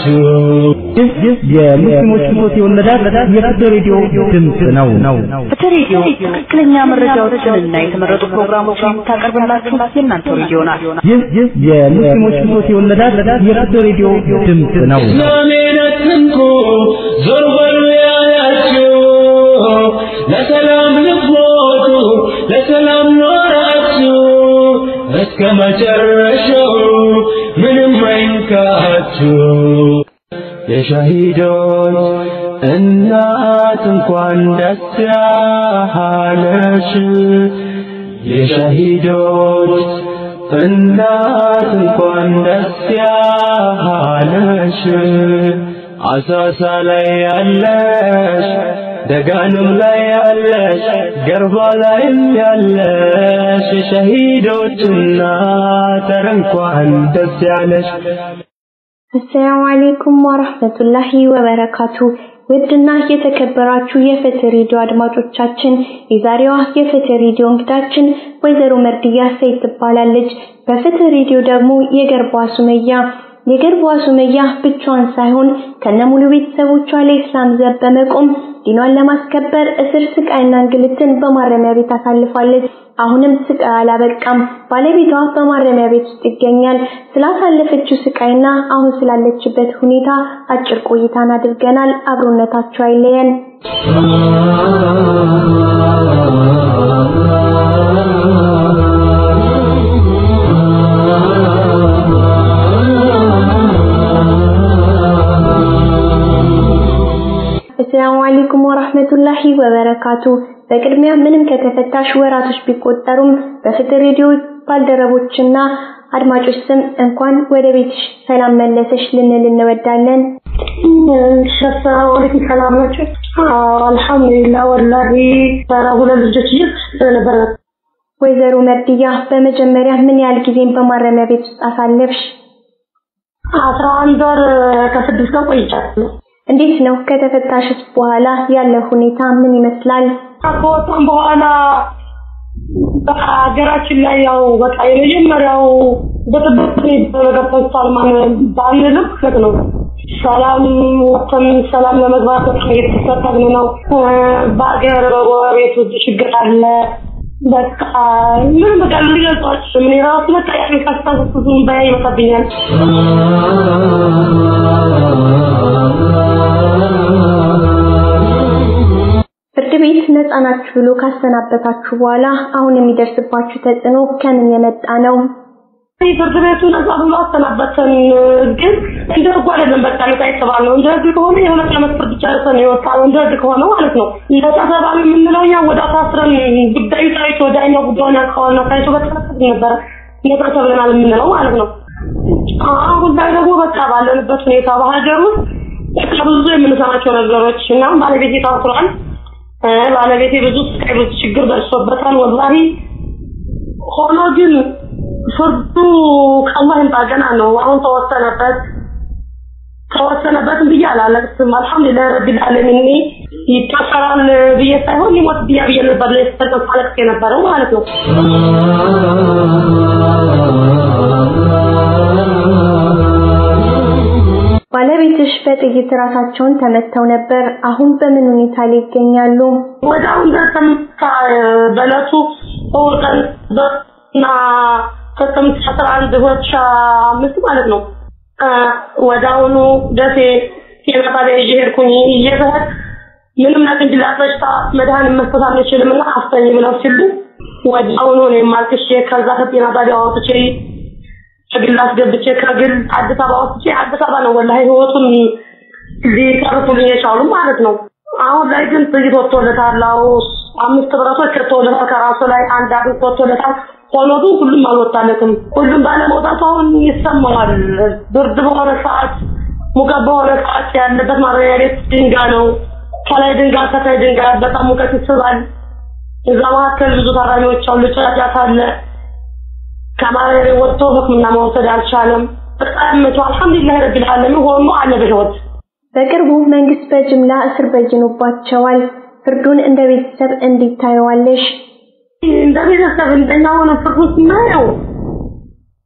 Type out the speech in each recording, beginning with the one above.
ንቃችሁ ይህ የሙስሊሞች ሞት የወለዳት የፍትህ ሬዲዮ ድምፅ ነው ነው ፍትህ ሬዲዮ ትክክለኛ መረጃዎችንና የተመረጡ ፕሮግራሞችን የምታቀርብላችሁ የእናንተ ሬዲዮ ናት። ይህ የሙስሊሞች ሞት የወለዳት የፍትህ ሬዲዮ ድምፅ ነው እስላሜን አትንኩ ዞር በሉ ያላችሁ ለሰላም ልትሞቱ ለሰላም ኖራችሁ እስከ መጨረሻው ምንም አይንካችሁ የሻሂዶች እናት እንኳን ደስ ያለሽ የሻሂዶች እናት እንኳን ደስ ያለሽ አሳሳ ላይ ያለሽ ደጋንም ላይ ያለሽ ገርባ ላይም ያለሽ የሸሂዶች እናት ኧረ እንኳን ደስ ያለሽ አሰላሙ አለይኩም ወራህመቱላሂ ወበረካቱ። ውድና የተከበራችሁ የፍትህ ሬዲዮ አድማጮቻችን የዛሬዋ የፍትህ ሬዲዮ እንግዳችን ወይዘሮ መርድያ ሰይድ ትባላለች። በፍትህ ሬዲዮ ደግሞ የገርቧ ሱመያ የገርቧ ሱመያ ብቻዋን ሳይሆን ከነሙሉ ቤተሰቦቿ ለኢስላም ዘብ በመቆም ዲኗን ለማስከበር እስር ስቃይና እንግልትን በማረሚያ ቤት አሳልፋለች። አሁንም ስቃይ አላበቃም። ባለቤቷ በማረሚያ ቤት ውስጥ ይገኛል። ስላሳለፈችው ስቃይና አሁን ስላለችበት ሁኔታ አጭር ቆይታን አድርገናል። አብሮነታቸው አይለየን። አሰላሙ አለይኩም ወራህመቱላሂ ወበረካቱ። በቅድሚያ ምንም ከተፈታሽ ወራቶች ቢቆጠሩም በፍትህ ሬዲዮ ባልደረቦችና አድማጮች ስም እንኳን ወደ ቤትሽ ሰላም መለሰሽ ልንል እንወዳለን። ሰላም አለይኩም ሰላም ናችሁ? አልሐምዱሊላህ ወላሂ ሰራ ሁለት ልጆች ይዤ ነበር። ወይዘሮ መርድያ በመጀመሪያ ምን ያህል ጊዜን በማረሚያ ቤት ውስጥ አሳለፍሽ? አስራ አንድ ወር ከስድስት ቀን ቆይቻለሁ። እንዴት ነው ከተፈታሽስ በኋላ ያለው ሁኔታ ምን ይመስላል? ከወጣም በኋላ በሀገራችን ላይ ያው በቃ የመጀመሪያው በጥብቅ በገፈቷል ማለት ባንልም ማለት ነው። ሰላም ወጥተን ሰላም ለመግባት በጣም እየተፈታተን ነው። በሀገር በጎረቤት ብዙ ችግር አለ። በቃ ምንም በቃ ልገልጿቸው ምን ራሱ በቃ ያን ካስታስሱም በያ ይመጣብኛል። ፍርድ ቤት ነፃ ናችሁ ብሎ ካሰናበታችሁ በኋላ አሁን የሚደርስባችሁ ተጽዕኖ ከምን የመጣ ነው? ፍርድ ቤቱ ነፃ ብሎ አሰናበተን፣ ግን እንደ ህጉ አይደለም። በቃ ነፃ የተባልነው እንደ ህግ ከሆነ የሁለት ዓመት ፍርድ ጨርሰን የወጣነው እንደ ህግ ከሆነ ማለት ነው። ነፃ ተባልን የምንለው እኛ ወደ ታስረን ጉዳዩ ታይቶ ዳኛው ጉዳዩን ያካዋልና ታይቶ በተፈቀደ ነበረ ነፃ ተብለናል የምንለው ማለት ነው። አሁን ላይ ደግሞ በቃ ባለንበት ሁኔታ በሀገር ውስጥ በቃ ብዙ የምንሰማቸው ነገሮች እና ባለቤቴ ታስሯል። ባለቤቴ ብዙ ስቃይ ብዙ ችግር ደርሶበታል። ወላሂ ሆኖ ግን ፍርዱ ከአላህ ይምጣ ገና ነው። አሁን ተወሰነበት ተወሰነበትም ብዬ አላለቅስም። አልሐምዱሊላህ ረቢል ዓለሚን ይታሰራል ብዬ ሳይሆን ሊሞት ብያ ብዬ ነበር ለስተቀስ አለቅስ የነበረው ማለት ነው። ባለቤትሽ በጥይት ራሳቸውን ተመተው ነበር። አሁን በምን ሁኔታ ላይ ይገኛሉ? ወደ አሁን ተመታ በለቱ ወቀን እና ከጥቅምት አስራ አንድ ሁለት ሺህ አምስት ማለት ነው። ወደ አሁኑ ደሴ ጤና ጣቢያ ይዤ ሄድኩኝ። እየዘህድ ምንም ለቅንጅላት በሽታ መድኃኒት መስጠት አንችልም እና አስተኝ ብለው ሲሉ ወደ አሁኑ እኔም አልቅሼ ከዛ ከጤና ጣቢያ አውጥቼ ከግል አስገብቼ ከግል አዲስ አበባ ወስጄ አዲስ አበባ ነው ወላሂ ህይወቱን ሊቀርፉልኝ የቻሉ ማለት ነው። አሁን ላይ ግን ጥይት ወጥቶለታል። አዎ አምስት ብረቶች ወጥቶለታል ከራሱ ላይ አንድ አጥንት ወጥቶለታል። ሆኖ ግን ሁሉም አልወጣለትም። ሁሉም ባለመውጣቱ አሁን ይሰማዋል። ብርድ በሆነ ሰዓት፣ ሙቀት በሆነ ሰዓት ያለበት ማረሚያ ቤት ድንጋይ ነው። ከላይ ድንጋይ ከታይ ድንጋይ በጣም ሙቀት ይስባል። እዛ መካከል ብዙ ታራሚዎች አሉ። ጫጫታ አለ። ከማረሚያ ቤት ወጥቶ ሕክምና መውሰድ አልቻለም። በጣም መቶ አልሐምዱሊላህ ረቢል ዓለሚን ሆኖ አለ በህይወት በቅርቡ መንግስት በጅምላ እስር በይኖባቸዋል። ፍርዱን እንደ ቤተሰብ እንዴት ታየዋለሽ? እንደ ቤተሰብ እንደኛ ሆነ ፍርዱን ስናየው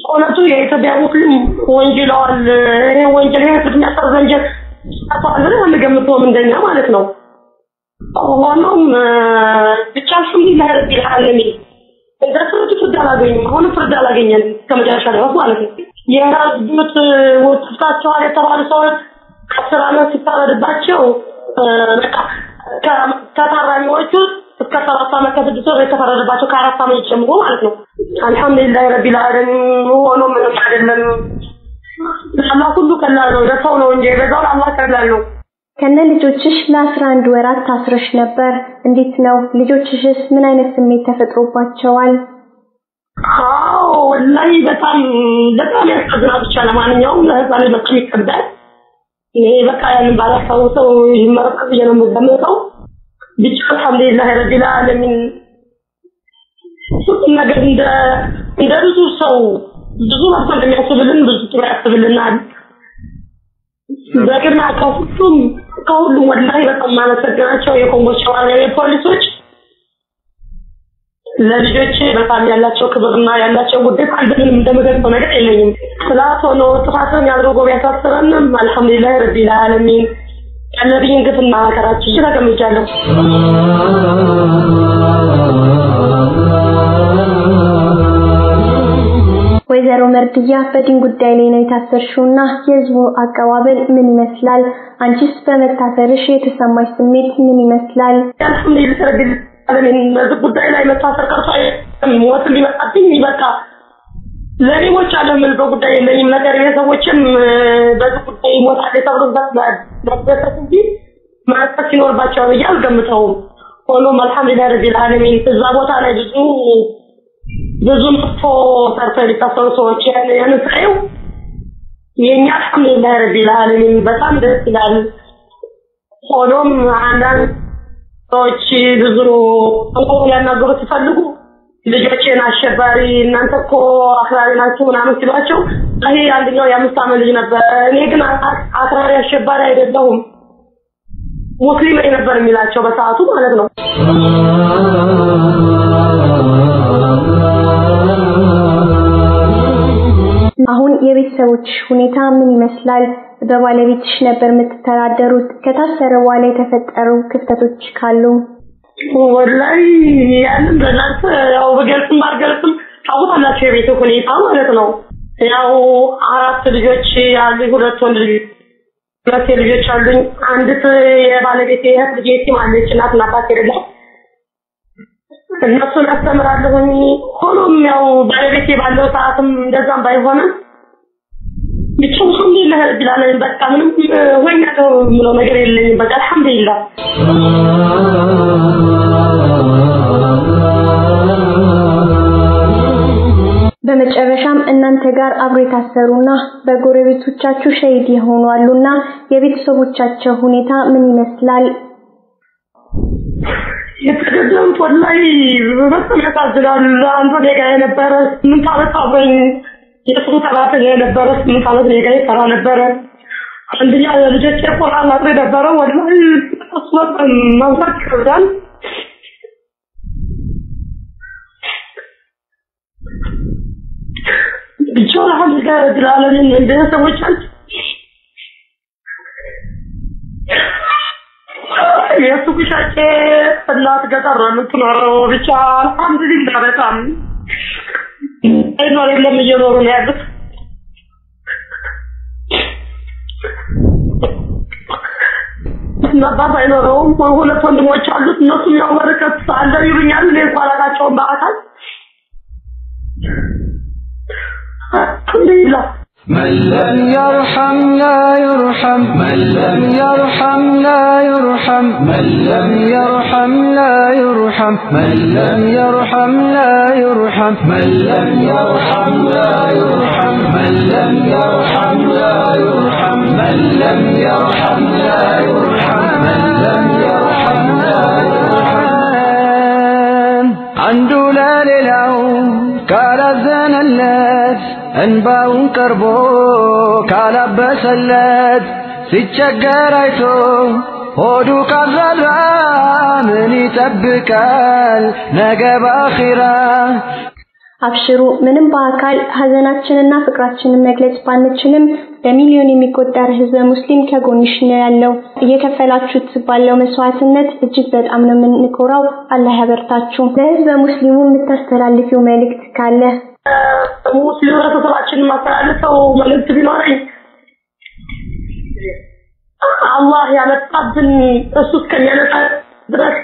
እውነቱ የኢትዮጵያ ሙስሊም ወንጅለዋል። ይሄ ወንጀል ይሄ ፍርድ የሚያስፈርድ ወንጀል ሰርተዋል ብለን አንገምተውም እንደኛ ማለት ነው። ሆኖም ብቻ አልሐምዱሊላህ ረቢል ዓለሚን እንደ ፍርድ ፍርድ አላገኙም። አሁንም ፍርድ አላገኘንም ከመጨረሻ ድረስ ማለት ነው። የራሱት ወጥታቸዋል የተባሉ ሰዎች ከአስር ዓመት ሲፈረድባቸው በቃ ከታራሚዎቹ እስከ ሰባት ዓመት ከስድስት ወር የተፈረደባቸው ከአራት ዓመት ጀምሮ ማለት ነው። አልሐምዱሊላህ ረቢል ዓለሚን ሆኖ ምንም አይደለም። ለአላህ ሁሉ ቀላል ነው። ለሰው ነው እንጂ የበዛው ለአላህ ቀላል ነው። ከነ ልጆችሽ ለአስራ አንድ ወራት ታስረሽ ነበር። እንዴት ነው? ልጆችሽስ ምን አይነት ስሜት ተፈጥሮባቸዋል? አዎ ወላሂ በጣም በጣም ያሳዝናል። ብቻ ለማንኛውም ለህፃን ልጅ በጣም ይከብዳል። እኔ በቃ ያንን ባላስታውሰው ይመረጣል ብዬ ነው የምገምተው። ብቻ አልሐምዱሊላህ ረቢል ዓለሚን ሁሉም ነገር እንደ እንደ ብዙ ሰው ብዙ መጥፎ እንደሚያስብልን ብዙ ጥሩ ያስብልናል። በቅድሚያ ከሁሉም ከሁሉም ወላሂ በጣም ማመሰግናቸው የኮንጎ ሸዋና የፖሊሶች ለልጆች በጣም ያላቸው ክብርና ያላቸው ጉዳይ ምንም እንደምገልጸው ነገር የለኝም። ስላት ሆኖ ጥፋትን አድርጎ ቢያሳስረንም አልሐምዱሊላህ ረቢል ዓለሚን ያለብኝን ግፍና መከራችን ተቀምጫለሁ። ወይዘሮ መርድያ በዲን ጉዳይ ላይ ነው የታሰርሽውና የህዝቡ አቀባበል ምን ይመስላል? አንቺስ በመታሰርሽ የተሰማሽ ስሜት ምን ይመስላል? አልሐምዱሊላህ ረቢል ዓለሚን በዚህ ጉዳይ ላይ መታሰር ቀርቶ ሞት ሊመጣብኝ በቃ ለእኔ ሞች አለ ምን በጉዳይ የለኝም። ነገር ቤተሰቦችም በዚህ ጉዳይ ሞታል ተብሎ መደሰት እንጂ ማሰብ ሲኖርባቸው ብዬ አልገምተውም። ሆኖም አልሐምዱሊላህ ረቢል ዓለሚን እዛ ቦታ ላይ ብዙ ብዙ መጥፎ ሰርተው የሚታሰሩ ሰዎች ያንን ሳየው የእኛ አልሐምዱሊላህ ረቢል ዓለሚን በጣም ደስ ይላል። ሆኖም አንዳንድ ሰዎች ብዙ ተንኮል ሊያናገሩ ሲፈልጉ ልጆቼን አሸባሪ እናንተ እኮ አክራሪ ናችሁ ምናምን ሲሏቸው ይሄ አንደኛው የአምስት ዓመት ልጅ ነበር። እኔ ግን አክራሪ አሸባሪ አይደለሁም ሙስሊም ነኝ ነበር የሚላቸው በሰዓቱ ማለት ነው። አሁን የቤተሰቦችሽ ሁኔታ ምን ይመስላል? በባለቤትሽ ነበር የምትተዳደሩት። ከታሰረ በኋላ የተፈጠሩ ክፍተቶች ካሉ ወላሂ ያንን በእናንተ ያው በገልጽም ባልገልጽም ታውቃላችሁ የቤት ሁኔታ ማለት ነው። ያው አራት ልጆች አሉኝ፣ ሁለት ወንድ ልጆች ሁለት ልጆች አሉኝ። አንዲት የባለቤቴ እህት ልጅ የቲም አለች፣ እናትና አባት የሌላት እነሱን አስተምራለሁኝ። ሆኖም ያው ባለቤቴ ባለው ሰዓትም እንደዛም ባይሆንም ብቻ አልሐምዱሊላህ ረቢል ዓለሚን በቃ ምንም ሆኛለሁ የምለው ነገር የለኝም። በቃ አልሐምዱሊላህ በመጨረሻም እናንተ ጋር አብሮ የታሰሩና በጎረቤቶቻችሁ ሸሂድ የሆኑ አሉና የቤተሰቦቻቸው ሁኔታ ምን ይመስላል? የተገደሉት ወላሂ በጣም ያሳዝናል። አንዱ እኔ ጋር የነበረ ስምንት ዓመት አብሮኝ የእሱ ሰራተኛ የነበረ ስምንት ዓመት እኔ ጋር ይሰራ ነበረ። አንደኛ የልጆቼ ቁርአን አጥሪ ነበረ። ወላሂ እሱ በጣም ማንሳት ይከብዳል። ብቻ አልሐምዱሊላህ ረቢል ዓለሚን ቤተሰቦቻችን የእሱ ሻጬ እናት ገጠር ነው የምትኖረው። ብቻ አልሐምዱሊላህ በጣም አይኖር የለም እየኖሩ ነው ያሉት። አባት አይኖረውም። ሁለት ወንድሞች አሉት። እነሱም ያው በረከት አለ ይሉኛል። እኔ እንኳን አላውቃቸውም በአካል አልሐምዱሊላህ من لم يرحم لا يرحم من لم يرحم لا يرحم من لم يرحم لا يرحم من لم يرحم لا يرحم من لم يرحم لا يرحم من لم يرحم لا يرحم من لم يرحم لا يرحم من لم يرحم لا يرحم አንዱ ለሌላው ካላዘነለት እንባውን ቀርቦ ካላበሰለት ሲቸገር አይቶ ሆዱ ካልራራ ምን ይጠብቃል ነገ ባኺራ አብሽሩ ምንም በአካል ሀዘናችንና ፍቅራችንን መግለጽ ባንችልም በሚሊዮን የሚቆጠር ህዝበ ሙስሊም ከጎንሽ ነው ያለው። እየከፈላችሁት ባለው መስዋዕትነት እጅግ በጣም ነው የምንኮራው። አላህ ያበርታችሁ። ለህዝበ ሙስሊሙ የምታስተላልፊው መልእክት ካለ? ሙስሊም ህብረተሰባችን የማስተላልፈው መልእክት ቢኖረኝ አላህ ያመጣብን እሱ እስከሚያነሳ ድረስ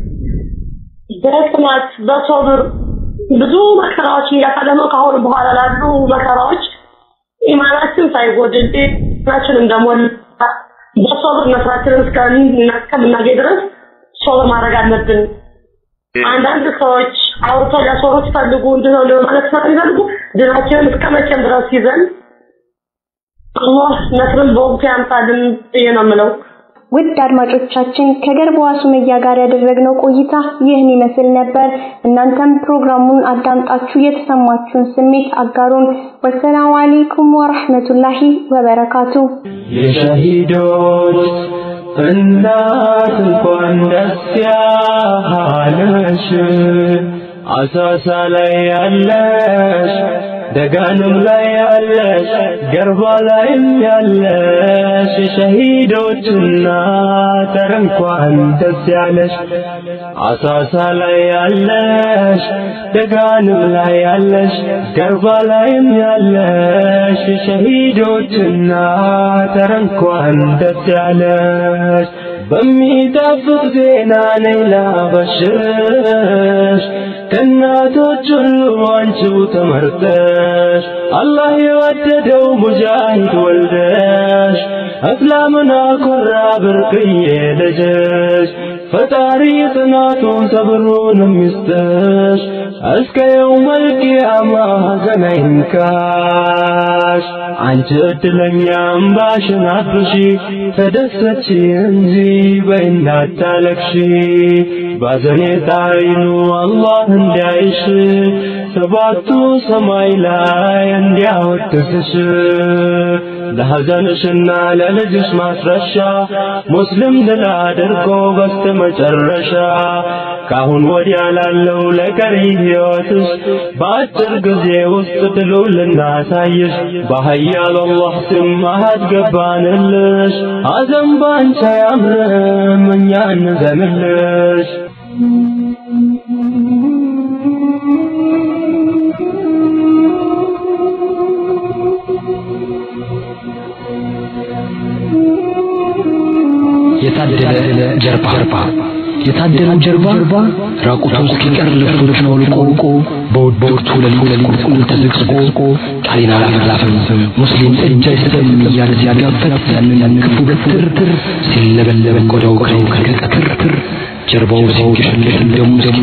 በጽናት በሶብር ብዙ መከራዎችን እያሳለፍን ከአሁን በኋላ ላሉ መከራዎች ኢማናችን ሳይጎድል ጤናችን እንደሞላ በሶብር መስራችንን እስከምናገኝ ድረስ ሶብር ማድረግ አለብን። አንዳንድ ሰዎች አውርተው ሊያስወሩ ሲፈልጉ እንድነው ማለት ስለሚፈልጉ ድናችንን እስከ መቼም ድረስ ይዘን አላህ ነስርን በወቅቱ ያምጣልን ብዬ ነው የምለው። ውድ አድማጮቻችን ከገርበዋ ሱመያ ጋር ያደረግነው ቆይታ ይህን ይመስል ነበር። እናንተም ፕሮግራሙን አዳምጣችሁ የተሰማችሁን ስሜት አጋሩን። ወሰላሙ አለይኩም ወራህመቱላሂ ወበረካቱ። የሸሂዶች እናት እንኳን ደስ ያለሽ አሳሳ ላይ ያለሽ ደጋንም ላይ ያለሽ ገርባ ላይም ያለሽ የሸሂዶች እናት ኧረ እንኳን ደስ ያለሽ አሳሳ ላይ ያለሽ ደጋንም ላይ ያለሽ ገርባ ላይም ያለሽ የሸሂዶች እናት ኧረ እንኳን ደስ ያለሽ በሚጣፍጥ ዜና ነይ ላበሽርሽ ከእናቶች ሁሉ አንቺው ተመርጠሽ አላህ የወደደው ሙጃሂድ ወልደሽ እስላምን አኮራ ብርቅዬ ልጅሽ ፈጣሪ ጽናቱን ሰብሩንም ይስጥሽ እስከ የውመል ቂያማ ሐዘን አይንካሽ አንቺ እድለኛ እምባሽን አብሺ ተደሰች እንጂ በይና አታለቅሺ ባዘኔታ አይኑ አላህ እንዲያይሽ ሰባቱ ሰማይ ላይ እንዲያወድስሽ ለሐዘንሽና ለልጅሽ ማስረሻ ሙስሊም ድል አድርጎ በስተመጨረሻ ካሁን ወዲያ ላለው ለቀሪ ሕይወትሽ በአጭር ጊዜ ውስጥ ድሉ ልናሳይሽ በኃያል አላህ ስም ማሃድ ገባንልሽ ሐዘን ባንቺ አያምርም እኛ እንዘንልሽ የታደለ ጀርባ የታደለው ጀርባ ራቁቱ እስኪቀር ልብሶቹን አውልቆ በውድብርቱ ሌሊት ቁልቁል ተዘቅዝቆ ቃሌን አላፈላፈም ሙስሊም እጅ አይሰጥም እያለ ሲያጋፈጥ ያንን ክፉ በትር ሲለበለበ ቆዳው ከቀትር ጀርባው ሲንገሸገሽ ደሙ